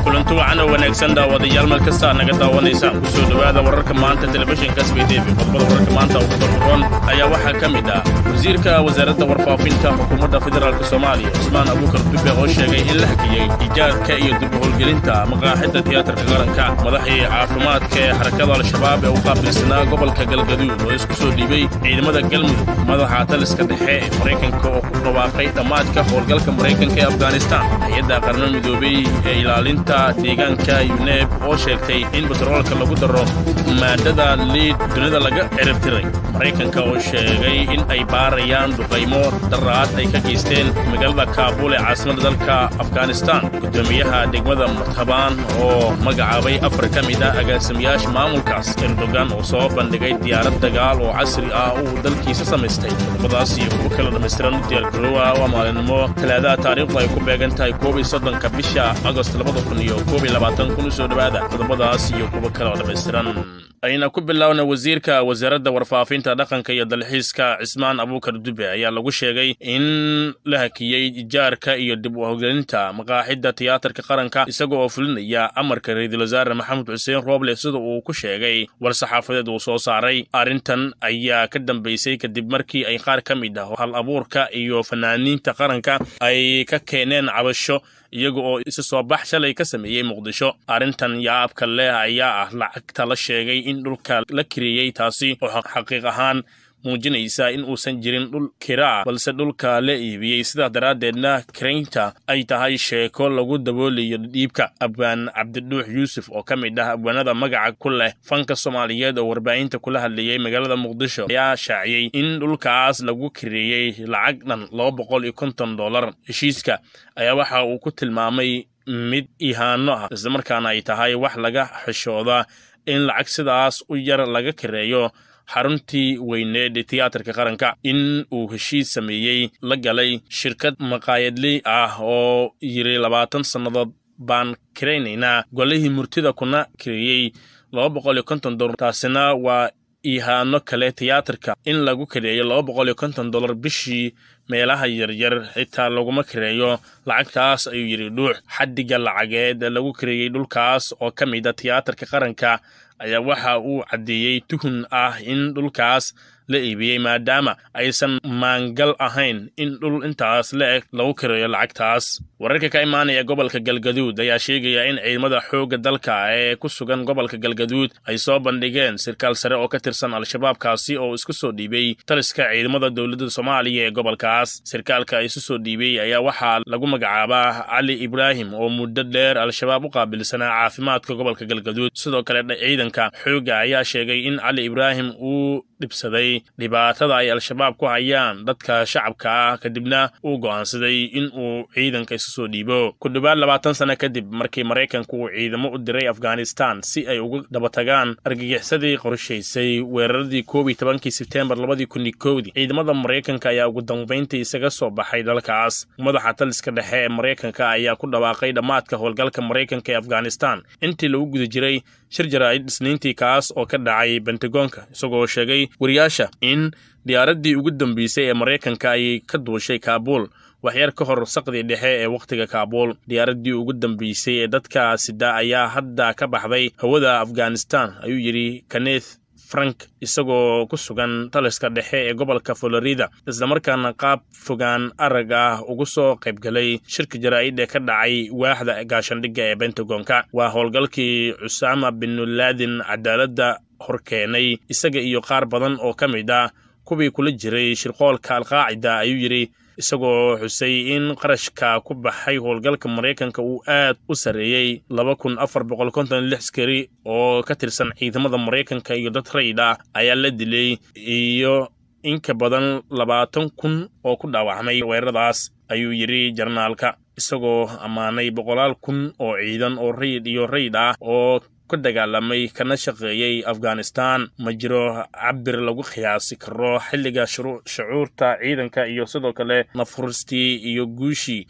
kulanti wacan oo wanaagsan daawadayaal meel kasta naga daawanaysaan ku soo dhowaada wararka maanta telefishinka sbtv qodobada wararka maanta ugu dardaroon ayaa waxaa ka mid ah wasiirka wasaaradda warfaafinta xukuumadda federaalk soomaaliya cusmaan abuukar dube oo sheegay in la hakiyey ijaadka iyo dib howlgelinta maqaaxidda tiyaatarka qaranka madaxii caafimaadka ee xarakada al-shabaab ee u qaabilsanaa gobolka galgaduud oo isku soo dhiibay ciidamada galmudug madaxa taliska dhexe ee maraykanka oo ku dhawaaqay dhammaadka howlgalka maraykanka ee afghanistan hay-adda qarno midoobey ee ilaalinta deegaanka yuneeb oo sheegtay in batroolka lagu daro maadada liid dunida laga ciribtiray maraykanka oo sheegay in ay baarayaan duqaymo daraad ay ka geysteen magaalada kaabuul ee caasimadda dalka afghanistan guddoomiyaha degmada murtabaan oo magacaabay afar ka mid ah agaasamayaasha maamulkaas erdogan oo soo bandhigay diyaarad dagaal oo casri ah uu dalkiisa samaystay qodobadaas iyo kuwo kala dhammaystiran u diyaargaroowa waa maalinimo talaadaha taariikhdu ay ku beegan tahay koob iyo soddonka bisha agost labada kun iyo koob iyo labaatan kun u soo dhowaada qodobadaas iyo kuwo kale oo dhammaystiran ayna ku bilowna wasiirka wasaaradda warfaafinta dhaqanka iyo dalxiiska cismaan abuukar dube ayaa lagu sheegay in la hakiyey ijaarka iyo dib u howgelinta maqaaxidda tiyaatarka qaranka isaga oo fulinaya amarka ra-iisul wasaare maxamed xuseen rooble sida uu ku sheegay war saxaafadeed uu soo saaray arrintan ayaa ka dambaysay kadib markii ay qaar ka mid ah hal abuurka iyo fanaaniinta qaranka ay ka keeneen cabasho iyaga oo isa soo bax shalay ka sameeyey muqdisho arrintan yaabka leh ayaa ah lacagta la sheegay in dhulka la kiriyey taasi oo xaqiiq ahaan muujinaysa in uusan jirin dhul kiraa balse dhulka la iibiyey sidaas daraaddeedna kiraynta ay tahay sheeko lagu daboolayo dhiibka abwaan cabdidhuux yuusuf oo ka mid ah abwaanada magaca ku leh fanka soomaaliyeed oo warbaahinta kula hadlayey magaalada muqdisho ayaa shaaciyey in dhulkaas lagu kireeyey lacag dhan laba boqol iyo konton dollar heshiiska ayaa waxa uu ku tilmaamay mid ihaano ah islamarkaana ay tahay wax laga xishooda in lacag sidaas u yar laga kireeyo xaruntii weyneed ee tiyaatarka qaranka in uu heshiis sameeyey la galay shirkad maqaayadley ah oo yiri labaatan sannadood baan kiraynaynaa golihii murtida kuna kireeyey laba boqol iyo konton dollar taasina waa ihaano kale tiyaatarka in lagu kareeyo laba boqol iyo konton dollar bishii meelaha yaryar xitaa laguma kareeyo lacagtaas ayuu yidhi dhuux xaddiga lacageed lagu kareeyey dhulkaas oo ka mid a tiyaatarka qaranka ayaa waxa uu caddeeyey tuhun ah in dhulkaas la iibiyey maadaama aysan maangal ahayn in dhul intaas la eg lagu kareeyo lacagtaas wararka ka imaanaya gobolka galgaduud ayaa sheegaya in ciidamada xoogga dalka ee ku sugan gobolka galgaduud ay soo bandhigeen sirkaal sare oo ka tirsan al-shabaabkaasi oo isku soo dhiibay taliska ciidamada dowladda soomaaliya ee gobolkaas sirkaalka isu soo dhiibay ayaa waxaa lagu magacaabaa cali ibraahim oo muddo dheer al-shabaab u qaabilsanaa caafimaadka gobolka galgaduud sidoo kale ciidanka xoogga ayaa sheegay in cali ibraahim uu dhibsaday dhibaatada ay al-shabaab ku hayaan dadka shacabka ah kadibna uu go'aansaday in uu ciidanka isu soo dhiibo ku dhowaad labaatan sano kadib markii maraykanku uu ciidamo u diray afghanistan si ay uga dabatagaan argagixisadii qorshaysay weeraradii koob iyo tobankii sebteembar labadii kun iyo kowdii ciidamada maraykanka ayaa ugu dambayntii isaga soo baxay dalkaas madaxa taliska dhexe ee maraykanka ayaa ku dhawaaqay dhammaadka howlgalka maraykanka ee afghanistan intii lagu guda jiray shir jaraa'id isniintii kaas oo ka dhacay bentagoonka isagoo sheegay wariyaasha in diyaaraddii ugu dambeysay ee maraykanka ay ka duushay kaabuul waxyar ka hor saqdii dhexe ee wakhtiga kaabuul diyaaraddii ugu dambeysay ee dadka sida ayaa hadda ka baxday hawada afghanistan ayuu yidhi kaneth frank isagoo ku sugan taliska dhexe ee gobolka florida islamarkaana qaab fogaan arag ah ugu soo qaybgalay shirka jaraa'id ee ka dhacay waaxda gaashandhigga ee bentagonka waa howlgalkii cusaama binulaadin cadaaladda horkeenay isaga iyo qaar badan oo ka mid ah kuwii kula jiray shirqoolka alqaacida ayuu yidhi isagoo xusay in qarashka ku baxay howlgalka maraykanka uu aad u sarreeyey laba kun afar boqol konton lix askari oo ka tirsan ciidamada maraykanka iyo dad rayid ah ayaa la dilay iyo in ka badan labaatan kun oo ku dhaawacmay weeraradaas ayuu yidhi jarnaalka isagoo ammaanay boqolaal kun oo ciidan oo rayid iyo rayid ah oo ka dagaalamay kana shaqeeyey afghanistan ma jiro cabir lagu qiyaasi karo xilliga shucuurta ciidanka iyo sidoo kale nafuristii iyo guushii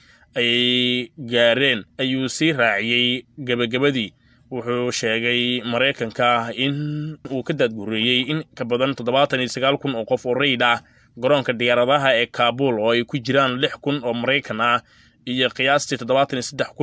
ay gaareen ayuu sii raaciyey gebagabadii wuxuu sheegay maraykanka in uu ka daadgureeyey in ka badan toddobaatan iyo sagaal kun oo qof oo rayid ah garoonka diyaaradaha ee kaabul oo ay ku jiraan lix kun oo maraykan ah iyo qiyaastii toddobaatan iyo saddex kun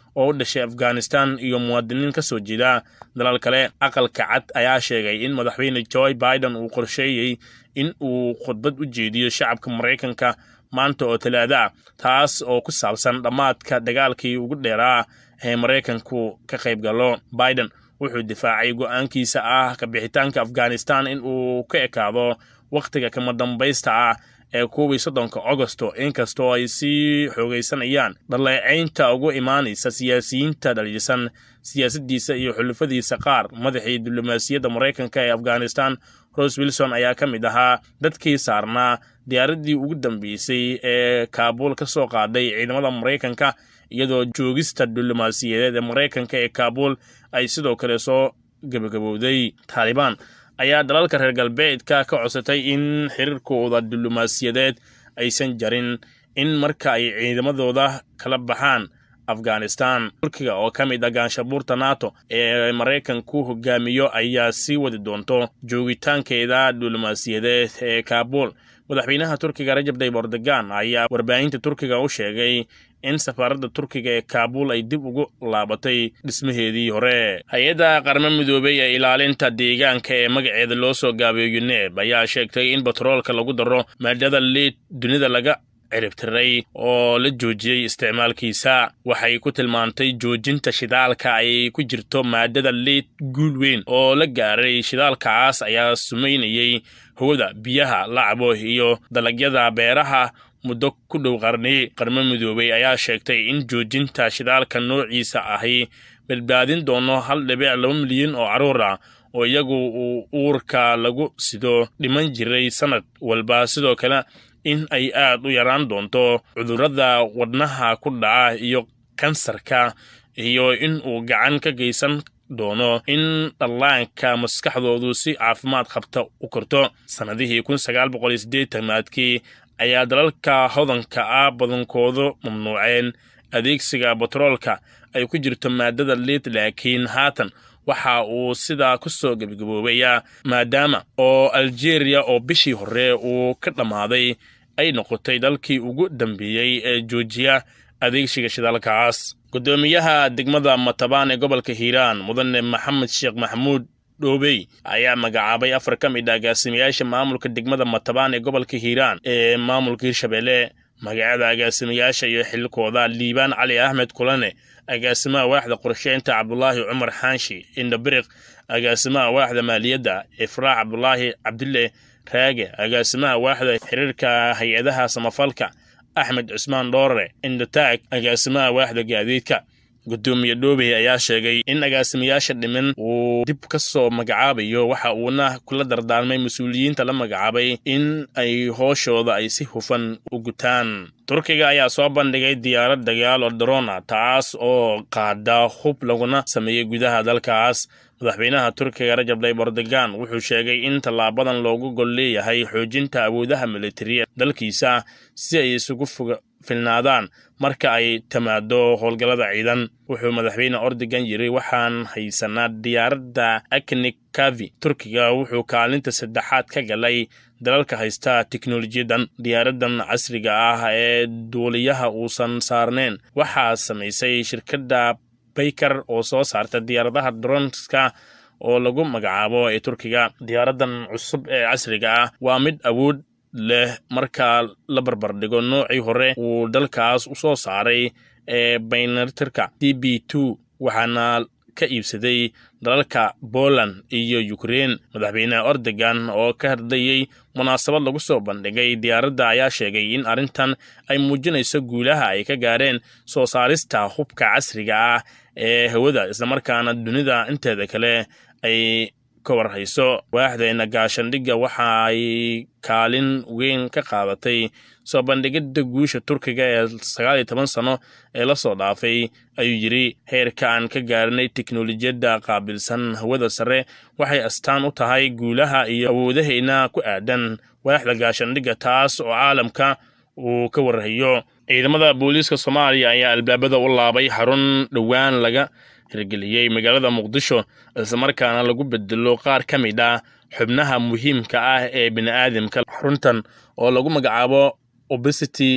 oo u dhashay afghanistan iyo muwaadiniin ka soo jeeda dalal kale aqalka cad ayaa sheegay in madaxweyne joe biden uu qorsheeyey in uu khudbad u jeediyo shacabka maraykanka maanta oo talaado ah taas oo ku saabsan dhammaadka dagaalkii ugu dheeraa ee maraykanku ka qayb galo biden wuxuu difaacay go'aankiisa ah ka bixitaanka afghanistan in uu ka ekaado wakhtiga kama dambaysta ah ee kuwii soddonka agosto inkastoo ay sii xoogaysanayaan dhaleecaynta ugu imaanaysa siyaasiyiinta dhaliilsan siyaasaddiisa iyo xulufadiisa qaar madaxii diblomaasiyadda maraykanka ee afghanistan rose wilson ayaa ka mid ahaa dadkii saarnaa diyaaraddii ugu dambeysay ee kaabuul ka soo qaaday ciidamada maraykanka iyadoo joogista diblomaasiyadeed ee maraykanka ee kaabuul ay sidoo kale soo gebagabowday taalibaan ayaa dalalka reer galbeedka ka codsatay in xiriirkooda diblomaasiyadeed aysan jarin in marka ay ciidamadooda kala baxaan afghanistan turkiga oo ka mid ah gaanshabuurta nato ee maraykanku hogaamiyo ayaa sii wadi doonto joogitaankeeda diblomaasiyadeed ee kaabuul madaxweynaha turkiga rajab tayyib erdogan ayaa warbaahinta turkiga u sheegay in safaaradda turkiga ee kaabuul ay dib ugu laabatay dhismaheedii hore hay-adda qarmo midoobey ee ilaalinta deegaanka ee magaceeda loo soo gaabiyo yuneb ayaa sheegtay in batroolka lagu daro maadada liid dunida laga ciribtiray oo la joojiyey isticmaalkiisa waxay ku tilmaantay joojinta shidaalka ay ku jirto maadada liid guul weyn oo la gaaray shidaalkaas ayaa sumaynayey hawada biyaha lacabo iyo dalagyada beeraha muddo ku dhow qarni qarmo midoobey ayaa sheegtay in joojinta shidaalka noociisa ahi badbaadin doono hal dhibic laba milyan oo carruur ah oo iyagu uu uurka lagu sido dhiman jiray sannad walba sidoo kale in ay aad u yaraan doonto cudurrada wadnaha ku dhaca iyo kansarka iyo in uu gacan ka geysan doono in dhallaanka maskaxdoodu si caafimaad qabta u korto sannadihii kun sagaal boqol iyo siddeetanaadkii ayaa dalalka hodanka ah badankoodu mamnuuceen adeegsiga batroolka ay ku jirto maadada liid laakiin haatan waxa uu sidaa ku soo gebagaboobayaa maadaama oo aljeeriya oo bishii hore uu ka dhammaaday ay noqotay dalkii ugu dambeeyey ee joojiya adeegsiga shidaalkaas guddoomiyaha degmada matabaan ee gobolka hiiraan mudane maxamed sheekh maxamuud dhoobey ayaa magacaabay afar ka mid ah agaasimayaasha maamulka degmada matabaan ee gobolka hiiraan ee maamulka hirshabelle magacyada agaasimayaasha iyo xilkooda liibaan cali axmed kulane agaasimaha waaxda qorsheynta cabdulaahi cumar xaanshi indhabiriq agaasimaha waaxda maaliyadda ifraax cabdulaahi cabdille raage agaasimaha waaxda xiriirka hay-adaha samafalka axmed cusmaan dhoorare indataag agaasimaha waaxda gaadiidka guddoomiye dhoobey ayaa sheegay in agaasimayaasha dhimin uu dib ka soo magacaabayo waxa uuna kula dardaarmay mas-uuliyiinta la magacaabay in ay hooshooda ay si hufan u gutaan turkiga ayaa soo bandhigay diyaarad dagaal oo darona taas oo qaada hub laguna sameeyey gudaha dalkaas madaxweynaha turkiga rajab tayyib erdogan wuxuu sheegay in tallaabadan loogu gol leeyahay xoojinta awoodaha militariya dalkiisa si ay isugu filnaadaan marka ay timaado howlgallada ciidan wuxuu madaxweyne erdogan yiri waxaan haysanaa diyaaradda aknik kavi turkiga wuxuu kaalinta saddexaad ka galay dalalka haysta teknolojiyadan diyaaradan casriga ah ee duuliyaha uusan saarneyn waxaa samaysay shirkadda baykar oo soo saarta diyaaradaha dronska oo lagu magacaabo ee turkiga diyaaradan cusub ee casriga ah waa mid awood leh marka la barbardhigo noocii hore uu dalkaas u soo saaray ee baynatirka d b two waxaana ka iibsaday dalalka poland iyo ukrein madaxweyne erdogan oo ka hadlayey munaasabad lagu soo bandhigay diyaaradda ayaa sheegay in arrintan ay muujinayso guulaha ay ka gaareen soo saarista hubka casriga ah ee hawada islamarkaana dunida inteeda kale ay ka warhayso waaxdeena gaashandhigga waxa ay kaalin weyn ka qaadatay soo bandhigidda guusha turkiga ee sagaal iyo toban sano ee la soo dhaafay ayuu yidhi heerka aan ka gaarinay teknolojiyadda qaabilsan hawada sare waxay astaan u tahay guulaha iyo awoodahayna ku aadan waaxda gaashandhigga taas oo caalamka uu ka warhayo ciidamada booliiska soomaaliya ayaa albaabada u laabay xarun dhowaan laga hirgeliyey magaalada muqdisho islamarkaana lagu bedelo qaar ka mid ah xubnaha muhiimka ah ee bini'aadamka xaruntan oo lagu magacaabo obesity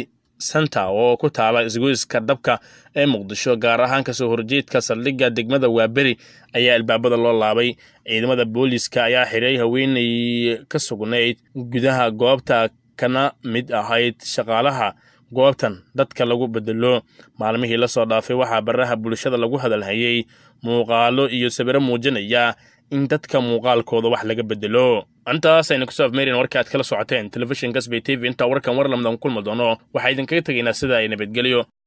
santa oo ku taala isgoyska dabka ee muqdisho gaar ahaan kasoo horjeedka saldhigga degmada waaberi ayaa albaabada loo laabay ciidamada booliiska ayaa xiray haweenay ka sugnayd gudaha goobta kana mid ahayd shaqaalaha goobtan dadka lagu bedelo maalmihii lasoo dhaafay waxaa baraha bulshada lagu hadalhayay muuqaalo iyo sawiro muujinaya in dadka muuqaalkooda wax laga bedelo intaas aynu kusoo afmeerin warka aad kala socoteen telefishinka sbay t v intaa warkan war lamdan kulmi doono waxaa idinkaga tegaynaa sida ay nabadgelyo